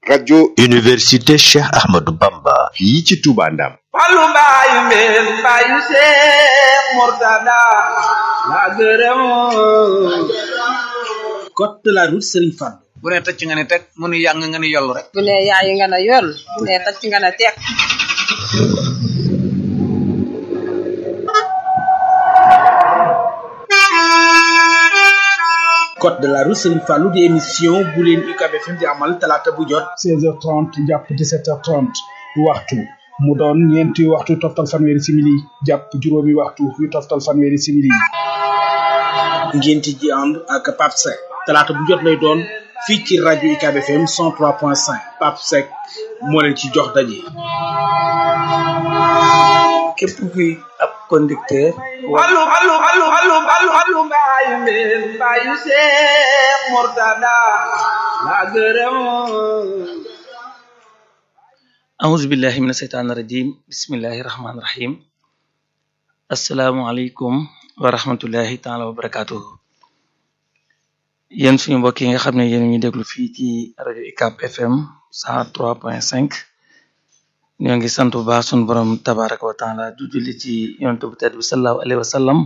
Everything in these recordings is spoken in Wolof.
rajo université Cheikh Ahmadou Bamba fii ci Touba Ndam Fallu mbaayu mbeen mbaayu Seex Murtada la gërëm code de la route Serigne Fall bu ne tëcc nga ne teg mu nu yàng nga ne yollu rek bu ne yaayi nga ne yoll bu ne tacc nga ne teeg code de la route Serigne Fallou di émission bu leen UCAB FM di amal talaata bu jot 16h30 jàpp 17h30 waxtu mu doon ñeenti waxtu toftal fanweeri simili jàpp juróomi waxtu yu toftal fanweeri simili ngénti ji ànd ak Pape Seck talaata bu jot lay doon fii ci rajo UCAB FM 103.5 Pape Seck moo leen ci jox daje. képp kuy ab conducteur Fallu fallu fallu fallu fallu fallu mbaayu mbeen mbaayu Seex Murtada la gërëm auzu billahi mina seytaani rajim bismillahi rahmaani rahim asalaamualeykum wa rahmatullahi taala wa barakatuhu yéen suñu mbokk yi nga xam ne yéen ñu déglu fii ci rajo UCAB FM 103.5 ñoo ngi sant bu baax suñu borom tabaraka wa taala du julli ci yonent bu tedd bi sallallahu alayhi wa sallam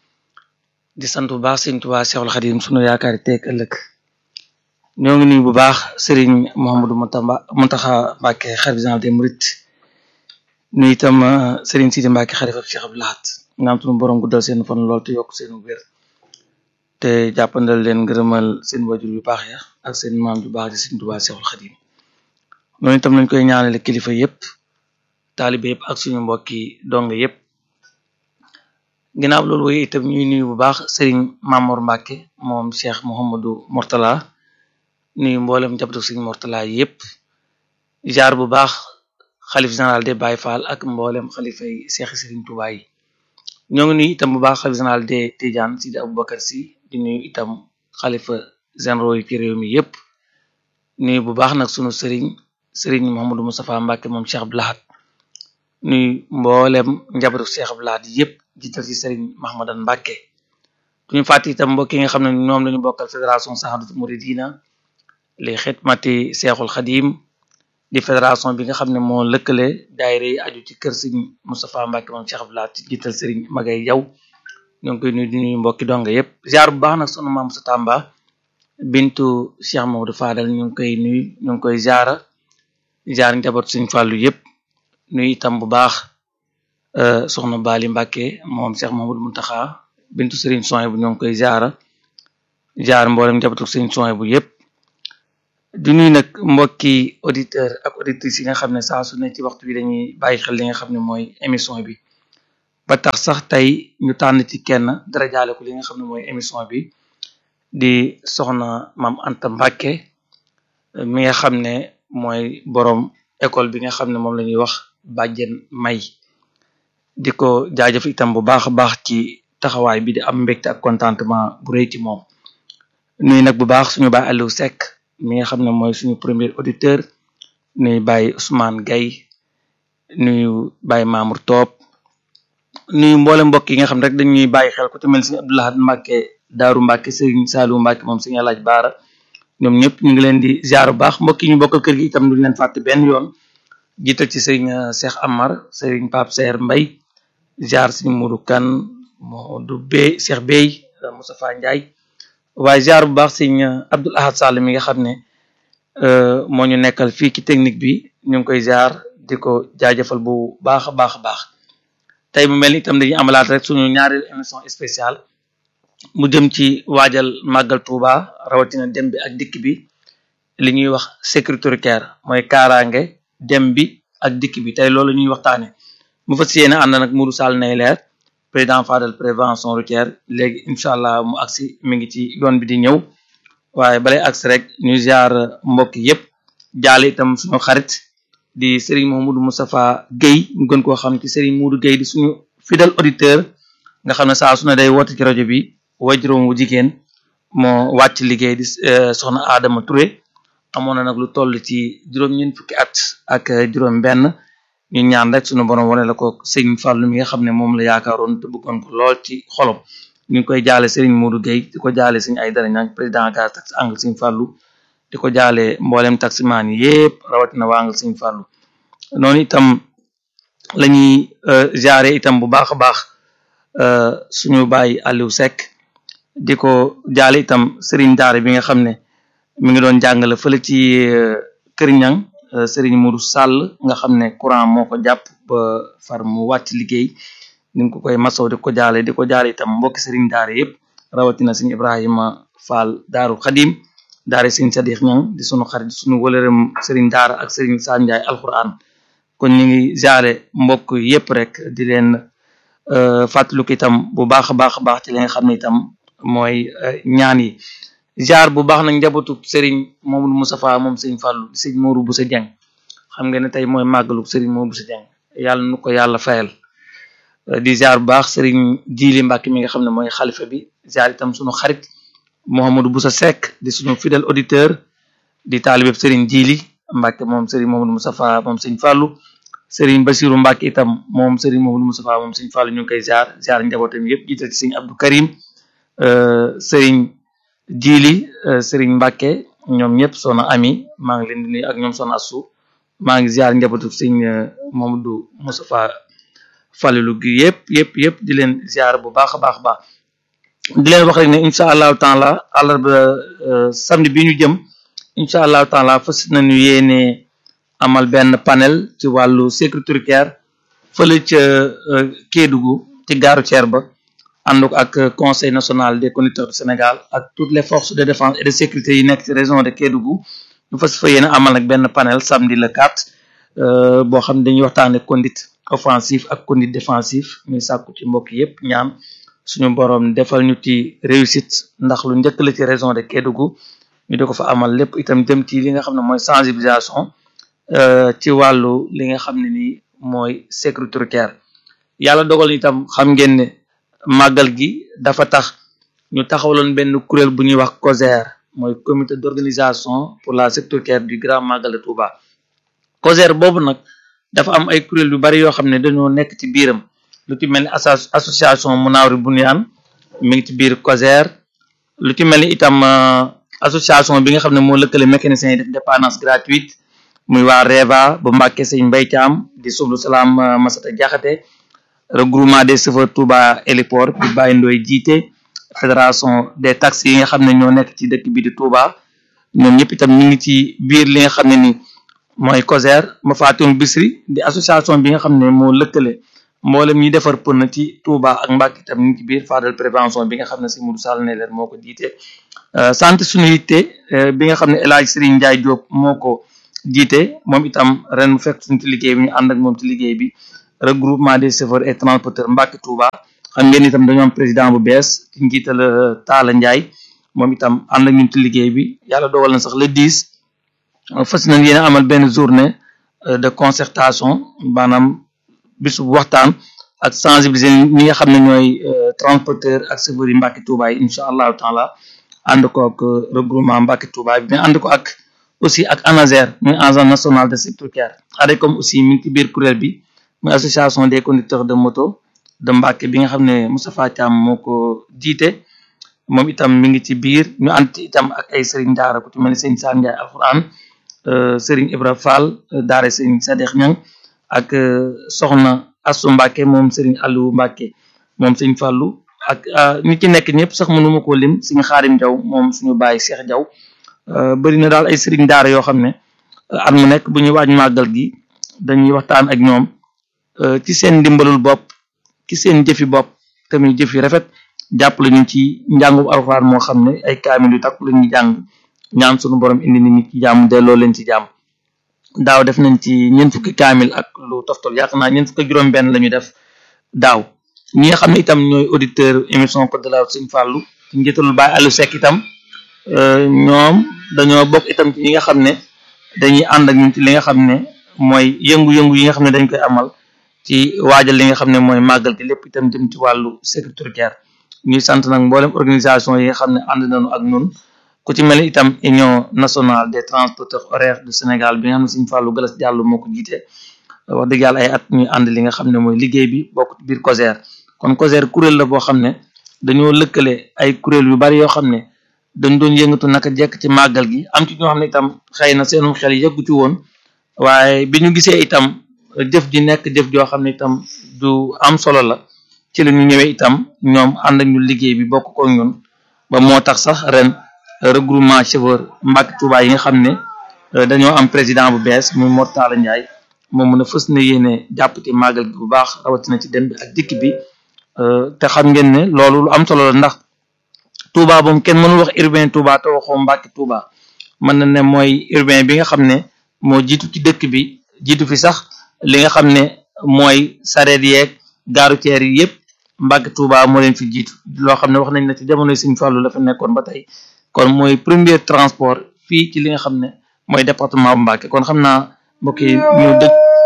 di sant bu baax sëriñ Tuubaa Seexul Xadim sunu yaakaari teeg ëllëg ñoo ngi nuyu bu baax sëriñ Mouhamadou Moutamba Mountakha Mbacké xalifa général des mourides nuyu itam sëriñ Sidi Mbacké xalifa Cheikh Abdou Lahad ñaan sunu borom guddal seen fan lool te yokk seen wér te jàppandal leen ngërëmal seen wajur yu baax ya ak seen maam ju baax di sëriñ Tuubaa Seexul Xadim noonu itam lañ koy ñaanale kilifa yépp taalibe yëpp ak suñu mbokki dong yëpp ginnaaw loolu waaye itam ñuy nuyu bu baax sëriñ Mamour Mbacke moom Cheikh Mouhamadou Mortala nuyu mboolem njabootu sëriñ Mortala yëpp jaar bu baax xalif général de Baye Fall ak mboolem xalifa yi Cheikh Serigne Touba yi ñoo ngi nuyu itam bu baax xalif général de Tidiane Sidi Aboubacar si di nuyu itam xalifa généraux yi ci réew mi yëpp nuyu bu baax nag sunu sëriñ sëriñ Mouhamadou Moustapha Mbacke moom Cheikh Abdou Lahad nuy mboolem njabootu Cheikh Abdou Lahad yëpp jiital ci Serigne Mahmadan Mbacke duñu fàtte itam mbokk yi nga xam ne ñoom lañu bokkal fédération Sahadatou Mouridina li xidmati Cheikhul Khadim di fédération bi nga xam ne moo lëkkale daayira yi aju ci kër Serigne Moustapha Mbacke moom Cheikh Abdou Lahad ci jiital Serigne Magay Jaw ñoo ngi koy nuyu di nuyu mbokki donga yëpp ziar bu baax nag sunu maam sa Tamba bintu Cheikh Mamadou Fadal ñu ngi koy nuyu ñu ngi koy ziara ziar njaboot Serigne Fallou yëpp nuyu itam bu baax soxna Bali Mbacke moom Cheikh Mamadou Muntaxa bintu Serigne Soy bu ñoo ngi koy jaara jaar mboolem njabootu Serigne Soy bu yëpp di nuyu nag mbokki auditeur ak auditrices yi nga xam ne saa su ne ci waxtu bi dañuy bàyyi xel li nga xam ne mooy émission bi ba tax sax tey ñu tànn ci kenn dara jaale ko li nga xam ne mooy émission bi di soxna Maam Anta Mbacke mi nga xam ne mooy borom école bi nga xam ne moom la ñuy wax bàjjen may di ko jaajëf itam bu baax a baax ci taxawaay bi di am mbégte ak contentement bu rëy ci moom nuyu nag bu baax suñu baay Aliou Seck mi nga xam ne mooy suñu premier auditeur nuyu baay Ousmane Gaye nuyu baay Mamour Top nuyu mboole mbokk yi nga xam ne rek dañuy bàyyi xel ku ci mel si Abdou Lahad Mbacke Daaru Mbacke Serigne Saliou Mbacke moom Serigne Alaaj Baara ñoom ñëpp ñu ngi leen di ziar bu baax mbokk yi ñu bokkal kër gi itam duñ leen fàtte benn yoon jiital ci Serigne Cheikh Amar Serigne Pape Seer Mbay ziar Serigne Modou Kan Modou Bey Cheikh Bey Moustapha Ndiaye waaye ziar bu baax Serigne Abdoul Ahad Sall mi nga xam ne moo ñu nekkal fii ci technique bi ñu ngi koy ziar di ko jaajëfal bu baax a baax a baax tey mu mel ni itam dañuy amalaat rek suñu ñaareelu émission spéciale mu jëm ci waajal màggal Touba rawatina dem bi ak dikk bi li ñuy wax sécurité routière mooy kaaraange dem bi ak dikk bi tey loolu ñuy waxtaane mu fas yéene ànd nag Modou Sall nay leer président Fadel prévention routière léegi incha allah mu agsi mi ngi ci yoon bi di ñëw waaye balay agsi rek ñu ziar mbokk yépp jaale itam suñu xarit di Serigne Mouhamadou Moustapha Guèye ñu gën koo xam ci Serigne Moudou Guèye di suñu fidèle auditeur nga xam ne saa su ne day woote ci rajo bi wajuróom wu jigéen moo wàcc liggéey di soxna Adama Touré amoon na nag lu toll ci juróom-ñeent fukki at ak juróom benn ñu ñaan rek suñu borom wane la ko Serigne Fallou mi nga xam ne moom la yaakaaroon te bëggoon ko lool ci xolom ñu ngi koy jaale Serigne Modou Gueye di ko jaale Serigne ay dara ñaan président gaz tax angle Serigne Fallou di ko jaale mboolem taximaan yi yépp rawatina waangal Sëñ Fallu noonu itam la ñuy jaare itam bu baax a baax suñu baay Aliou Seck di ko jaale itam sëriñ daara bi nga xam ne mi ngi doon jàngale fële ci Kër Ñang sëriñ Mourou Sall nga xam ne courant moo ko jàpp ba far mu wàcc liggéey ni nga ko koy masaw di ko jaale di ko jaale itam mbokki sëriñ daara yëpp rawatina sëñ Ibrahima Fall Daaru Xadim daara sëñ Sadix Ñang di sunu xarit sunu wëlërëm sëriñ daara ak sëriñ Sane Ndiaye alquran kon ñu ngi jaale mbokk yëpp rek di leen fàttaliku itam bu baax a baax a baax ci li nga xam ne itam mooy ñaan yi jaar bu baax nag njabootu Serigne Mamadou Moustapha moom Serigne Fallou Serigne Mourou Boussa Dieng xam nga ne tey mooy màggalu Serigne Mourou Boussa Dieng yàlla nu ko yàlla fayal di jaar bu baax Serigne Djili Mbacke mi nga xam ne mooy xalifa bi jaar itam sunu xarit Mouhamadou Boussa Seck di sunu fidèle auditeur di taalibeb Serigne Djili Mbacke moom Serigne Mamadou Moustapha moom Serigne Fallou Serigne Bassirou Mbacke itam moom Serigne Mamadou Moustapha moom Serigne Fallou ñu ngi koy jaar jaar njabootam yëpp jiital ci Serigne Abdou Karim Serigne Djili Serigne Mbacke ñoom ñëpp soxna Ami maa ngi leen di nuyu ak ñoom soxna Assou maa ngi ziar njabootu Serigne Mamadou Moustapha Fallou gi yëpp yëpp yëpp di leen ziar bu baax a baax a baax di leen wax rek ne incha allahu taala àllarba samedi bi ñu jëm incha allahu taala fas nañu yéene amal benn panel ci wàllu sécurité routière fële ca Kédougou ci gaaru Thier ba ànd ak conseil national des conducteurs du Sénégal ak toutes les forces de défense et de sécurité yi nekk ci région de Kédougou ñu fas fa yéene amal nag benn panel samedi le 4 boo xam ne dañuy waxtaane conduite offensive ak conduite défensive ñuy sàkku ci mbokk yépp ñaan suñu borom defal ñu ci réussite ndax lu njëkk la ci région de Kédougou ñu di ko fa amal lépp itam jëm ci li nga xam ne mooy sensibilisation ci wàllu li nga xam ne nii mooy sécurité routière yàlla dogal itam xam ngeen ne màggal gi dafa tax ñu taxawaloon benn kuréel bu ñuy wax COSER mooy comité d'organisation pour la sécurité routière du grand magal de Touba COSER boobu nag dafa am ay kuréel yu bari yoo xam ne dañoo nekk ci biiram lu ci mel ni association Munawri Bunyan mi ngi ci biir COSER lu ci mel ni itam association bi nga xam ne moo lëkkale mécaniciens yi def dépendance gratuite muy waa REVA bu Mbàkke Sëñ Mbay Caam di sublu salaam Masata Jaxate regroupement des chauffeurs Touba héliport bi Baye Ndoy jiite fédération des taxis yi nga xam ne ñoo nekk ci dëkk bi di Touba ñoom ñëpp itam ñu ngi ci biir li nga xam ne ni mooy COSER ma faatun Bisri di association bi nga xam ne moo lëkkale mboolem ñi defar pën ci Touba ak Mbàkke itam ñu ngi ci biir Fadal prévention bi nga xam ne si Modou Sall ne leen moo ko jiite sant suñu yitte bi nga xam ne El Hadj Serigne Ndiaye Diop moo ko jiite moom itam ren mu fekk suñu ci liggéey bi ñu ànd ak moom ci liggéey bi regroupement des chauffeurs et transporteurs Mbàkke Touba xam ngeen itam dañoo am président bu bees ci njiital Talla Ndiaye moom itam ànd ak ñun ci liggéey bi yàlla dogal na sax le 10 fas nañ yéen amal benn journée de concertation maanaam bisu waxtaan ak sensibiliser ñi nga xam ne ñooy transporteur ak chauffeurs yi Mbàkke Touba yi incha allahu taala ànd ko ak regroupement Mbàkke Touba bi mais ànd ko ak aussi ak ANASER muy agence nationale de sécurité routière ADECOM aussi mi ngi ci biir kuréel bi muy association des conducteurs de moto de Mbàkke bi nga xam ne Moustapha Thiam moo ko jiite moom itam mi ngi ci biir ñu ànd itam ak ay sëriñ daara ku ci mel ni sëriñ Sane Ndiaye alxuraan sëriñ Ibra Fall daara sëriñ Sadex Ñang ak soxna Assu Mbàkke moom sëriñ Aliou Mbàkke moom sëriñ Fallu ak ñi ci nekk ñëpp sax mënuma koo lim suñu Xaadim Jaw moom suñu bàyyi Cheikh Jaw bëri na daal ay sëriñ daara yoo xam ne at mu nekk bu ñuy waaj màggal gi dañuy waxtaan ak ñoom ci seen ndimbalul bopp ci seen jëfi bopp tamit jëf yu rafet jàppale ñu ci njàngum alxuraan moo xam ne ay kaamil yu takku la ñuy jàng ñaan sunu borom indi nit ñi ci jàmm delloo leen ci jàmm daaw def nañ ci ñeent fukki kaamil ak lu toftal yaakaar naa ñeent fukki juróom-benn la ñu def daaw ñi nga xam ne itam ñooy auditeur émission Code de la route Sëñ Fàllu ci njëtalul Baye Aliou Seck itam ñoom dañoo bokk itam ci ñi nga xam ne dañuy ànd ak ñun ci li nga xam ne mooy yëngu-yëngu yi nga xam ne dañ koy amal ci waajal li nga xam ne mooy màggal gi lépp itam jëm ci wàllu sécurité routière ñuy sant nag mboolem organisation yi nga xam ne ànd nañu ak ñun ku ci mel ni itam union nationale des transporteurs horaires du Sénégal bi nga xam ne Sëñ Fallou Galas Diallo moo ko jiite wax dëgg yàlla ay at ñuy ànd li nga xam ne mooy liggéey bi bokk ci biir COSER kon COSER kuréel la boo xam ne dañoo lëkkale ay kuréel yu bari yoo xam ne dañ doon yëngatu naka jekk ci màggal gi am ci ñoo xam ne itam xëy na seenum xel yëggu ci woon waaye bi ñu gisee itam jëf ji nekk jëf joo xam ne itam du am solo la ci la ñu ñëwee itam ñoom ànd ak ñu liggéey bi bokk ko ñun ba moo tax sax ren regroupement chauffeur Mbàkke Touba yi nga xam ne dañoo am président bu bees muy Mortala Ndiaye moom mun a fës na yéene jàpp ci màggal gi bu baax rawatina ci dem bi ak dikk bi te xam ngeen ne loolu lu am solo la ndax Touba moom kenn mënul wax urbain Touba te waxoo Mbàkke Touba mën na ne mooy urbain bi nga xam ne moo jiitu ci dëkk bi jiitu fi sax li nga xam ne mooy sareet yeeg gaaru ceer yi yëpp Mbàkke Touba moo leen fi jiitu loo xam ne wax nañ ne ci jamonoy Sëñ Fallu la fa nekkoon ba tey kon mooy premier transport fii ci li nga xam ne mooy département bu Mbàkke kon xam naa mbokk yi ñu dëkk